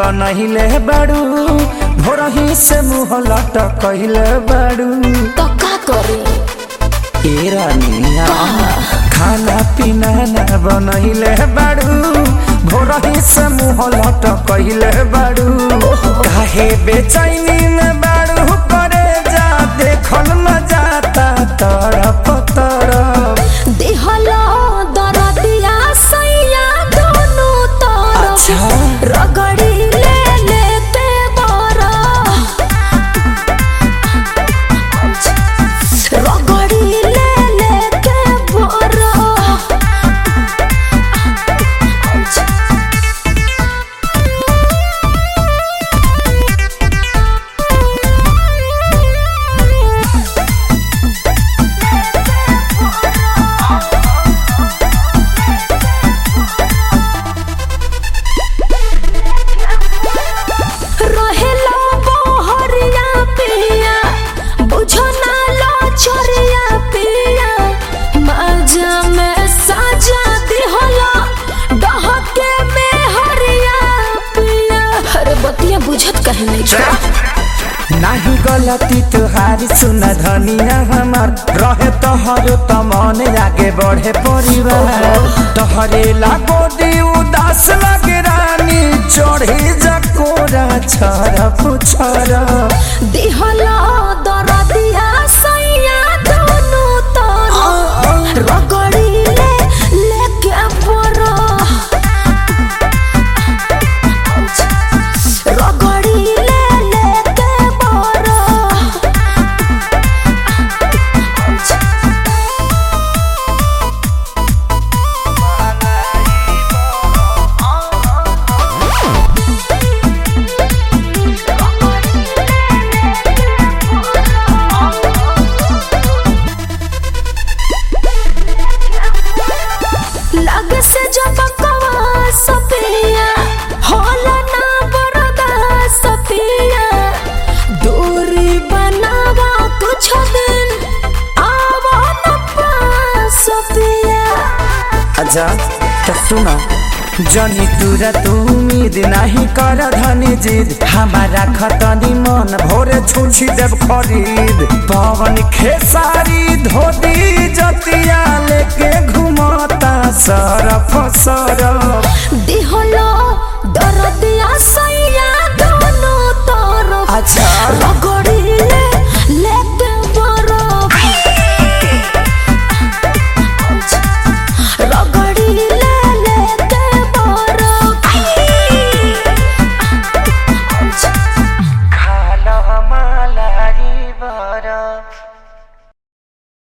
बनहिले बाड़ू भोरही से मुँह लटकहिले बाड़ू तो का करे ए रानिया खाना पीना ना बनहिले बाड़ू भोरही से मुँह लटकहिले बाड़ू काहे बेचैनी में बाड़ू करे जा देखल न जाता तरफ तरफ देहला दरदिया सैया दोनों तरफ अच्छा। रगड़ी ले लेते बरा रगड़ी ले लेते बरा रहेला बहरिया पिया बुझो ना लो छोरिया पिया मजा में साजा दिहला डहके में हरिया पिया अरे बतिया बुझत कहे नहीं छोड़ा नाही गलती तुहारी सुन धनिया हमार रहे तोहरो त मन आगे बढ़े परिवार तोहरे लागो दी उदास लगे रानी चढ़ी जकोरा छरफ छरफ दिहला दरदिया सैया दोनों तरफ रगड़ी ले लेके बरा रगड़ी ले लेके बरा लग से जब कवा सपिया होला ना बरदा सपिया दूरी बनावा कुछ दिन आवा न पास सपिया अच्छा तो सुना जनी तुरा तू उम्मीद नहीं कर धनी जिद हमारा खतनी मन भोरे छुछी देव खरीद पवन खेसारी धोती जतिया लेके घुमता सरफ सरफ